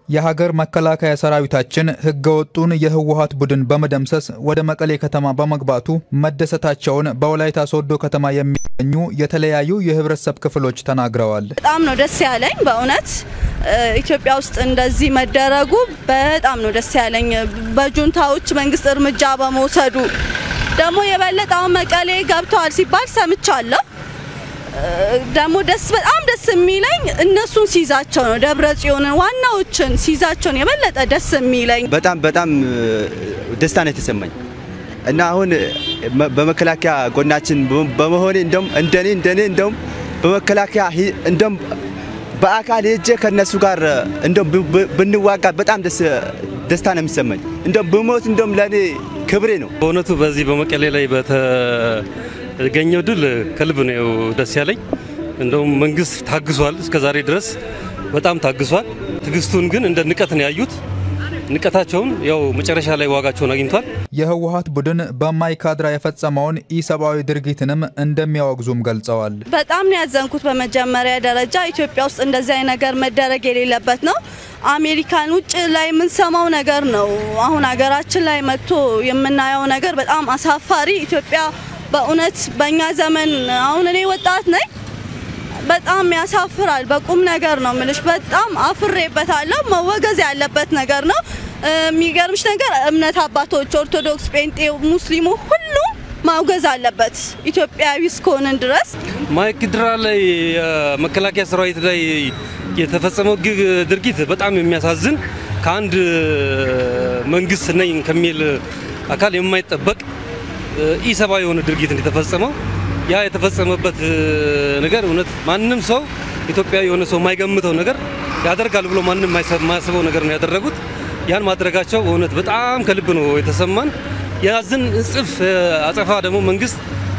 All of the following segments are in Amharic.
የሀገር መከላከያ ሰራዊታችን ህገወጡን የህወሀት ቡድን በመደምሰስ ወደ መቀሌ ከተማ በመግባቱ መደሰታቸውን በወላይታ ሶዶ ከተማ የሚገኙ የተለያዩ የህብረተሰብ ክፍሎች ተናግረዋል። በጣም ነው ደስ ያለኝ በእውነት ኢትዮጵያ ውስጥ እንደዚህ መደረጉ በጣም ነው ደስ ያለኝ። በጁንታዎች መንግስት እርምጃ በመውሰዱ ደግሞ የበለጠ አሁን መቀሌ ገብተዋል ሲባል ሰምቻለሁ። ደግሞ ደስ በጣም ደስ የሚለኝ እነሱን ሲይዛቸው ነው። ደብረ ጽዮንን ዋናዎችን ሲይዛቸውን የበለጠ ደስ የሚለኝ በጣም በጣም ደስታ ነው የተሰማኝ እና አሁን በመከላከያ ጎናችን በመሆኔ እንደም እንደኔ እንደኔ እንደም በመከላከያ እንደም በአካል ሄጄ ከነሱ ጋር እንደም ብንዋጋ በጣም ደስታ ነው የሚሰማኝ። እንደም ብሞት እንደም ለኔ ክብሬ ነው። በእውነቱ በዚህ በመቀሌ ላይ በተገኘው ድል ከልብ ነው ደስ ያለኝ። እንደውም መንግስት ታግሷል፣ እስከ ዛሬ ድረስ በጣም ታግሷል። ትግስቱን ግን እንደ ንቀት ነው ያዩት። ንቀታቸውን ያው መጨረሻ ላይ ዋጋቸውን አግኝቷል። የህወሀት ቡድን በማይካድራ የፈጸመውን ኢሰብአዊ ድርጊትንም እንደሚያወግዙም ገልጸዋል። በጣም ነው ያዘንኩት። በመጀመሪያ ደረጃ ኢትዮጵያ ውስጥ እንደዚህ አይነት ነገር መደረግ የሌለበት ነው። አሜሪካን ውጭ ላይ የምንሰማው ነገር ነው። አሁን ሀገራችን ላይ መጥቶ የምናየው ነገር በጣም አሳፋሪ። ኢትዮጵያ በእውነት በእኛ ዘመን አሁን እኔ ወጣት ነኝ በጣም ያሳፍራል። በቁም ነገር ነው ምልሽ። በጣም አፍሬበታለሁ። መወገዝ ያለበት ነገር ነው። የሚገርምሽ ነገር እምነት አባቶች፣ ኦርቶዶክስ፣ ጴንጤው፣ ሙስሊሙ ሁሉም ማውገዝ አለበት ኢትዮጵያዊ እስከሆንን ድረስ። ማይካድራ ላይ የመከላከያ ሰራዊት ላይ የተፈጸመው ድርጊት በጣም የሚያሳዝን ከአንድ መንግስት ነኝ ከሚል አካል የማይጠበቅ ኢሰብአዊ የሆነ ድርጊት እንደተፈጸመው ያ የተፈጸመበት ነገር እውነት ማንም ሰው ኢትዮጵያዊ የሆነ ሰው የማይገምተው ነገር ያደርጋል ብሎ ማንም የማያስበው ነገር ነው ያደረጉት። ያን ማድረጋቸው እውነት በጣም ከልብ ነው የተሰማን። የያዝን እጽፍ አጸፋ ደግሞ መንግስት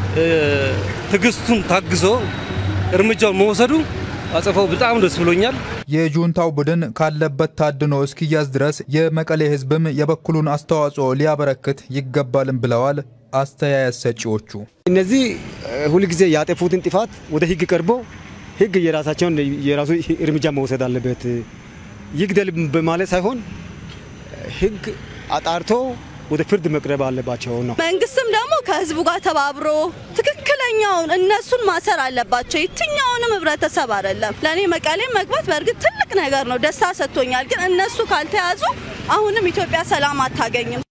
ትዕግስቱን ታግሶ እርምጃውን መውሰዱ አጸፋው በጣም ደስ ብሎኛል። የጁንታው ቡድን ካለበት ታድኖ እስኪያዝ ድረስ የመቀሌ ህዝብም የበኩሉን አስተዋጽኦ ሊያበረክት ይገባልም ብለዋል አስተያየት ሰጪዎቹ። እነዚህ ሁልጊዜ ያጠፉትን ጥፋት ወደ ህግ ቀርቦ ህግ የራሳቸውን የራሱ እርምጃ መውሰድ አለበት። ይግደል በማለት ሳይሆን ህግ አጣርቶ ወደ ፍርድ መቅረብ አለባቸው ነው። መንግስትም ደግሞ ከህዝቡ ጋር ተባብሮ ትክክለኛውን እነሱን ማሰር አለባቸው። የትኛውንም ህብረተሰብ አይደለም። ለእኔ መቀሌ መግባት በእርግጥ ትልቅ ነገር ነው፣ ደስታ ሰጥቶኛል። ግን እነሱ ካልተያዙ አሁንም ኢትዮጵያ ሰላም አታገኝም።